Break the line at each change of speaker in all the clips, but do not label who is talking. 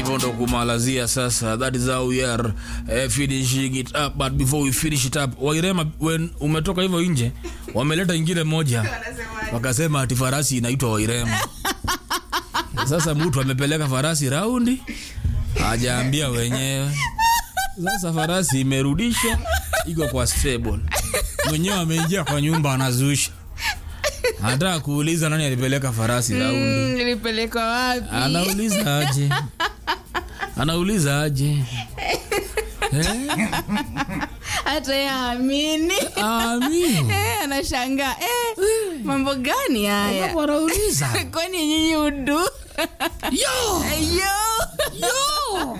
hivyo ndo kumalazia sasa that is how we are uh, finishing it up but before we finish it up wairema when umetoka hivyo nje wameleta ingine moja wakasema ati farasi inaitwa wairema sasa mtu amepeleka farasi raundi hajaambia wenyewe sasa farasi imerudishwa iko kwa stable mwenyewe ameingia kwa nyumba anazusha hata kuuliza nani alipeleka farasi raundi
Mm, nilipelekwa wapi
anauliza aje anauliza aje Eh?
hata ye amini
Amini.
anashangaa eh, mambo gani haya
Sababu anauliza
kwani nyinyi udu
yo
yo
yo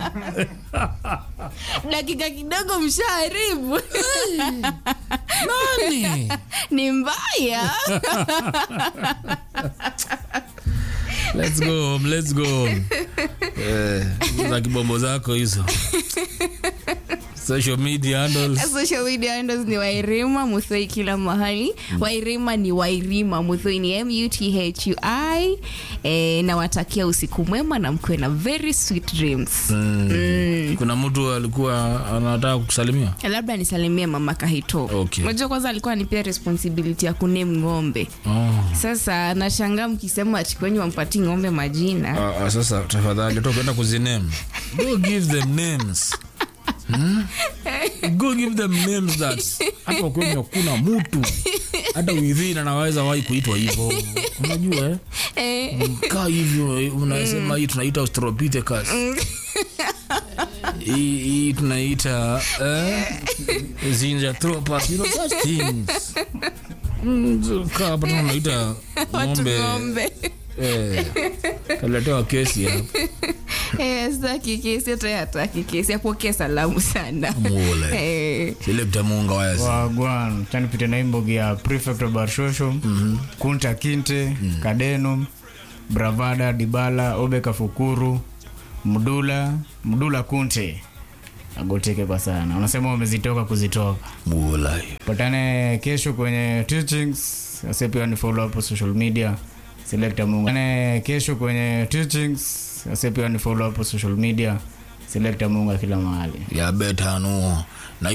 dakika kidogo mshaharibu
nani
ni mbaya
let's go home, let's go home. eh, za kibombo zako hizo social media handles
social media handles ni wairima muthoi kila mahali wairima ni wairima muthoi ni muthui e, nawatakia usiku mwema na mkuwe na very sweet dreams
mm. kuna mtu alikuwa anataka kukusalimia
labda nisalimie mama kahito
Okay.
unajua kwanza alikuwa anipea responsibility ya kunem ng'ombe
oh.
sasa nashangaa mkisema ati kwenye wampati ng'ombe majina
Ah, ah, sasa tafadhali hata ukienda kuziname go give them names Hmm? go give them names that hata kwenye kuna mtu hata within anaweza wahi kuitwa hivyo unajua eh?
eh,
kaa hivyo eh, unasema hii tunaita australopithecus hii hii tunaita eh? zinjathropus you know such things Mm, kaa hapa tena unaita
watu
ng'ombe
ng'ombe
eh, kaletewa kesi hapa
Eh, sitaki kesi hata hataki kesi apokee salamu sana
Mule.
Eh,
Selecta Munga wayasi.
wagwan chanipite na imbogi ya prefect wa barshosho kunta kinte kadeno bravada dibala obeka fukuru mdula mdula kunte agoteke kwa sana unasema wamezitoka kuzitoka
Mula.
patane kesho kwenye teachings ase pia ni follow up social media selecta munga patane kesho kwenye teachings ase pia ni follow up social media selecta munga kila mahali
Ya beta nuo.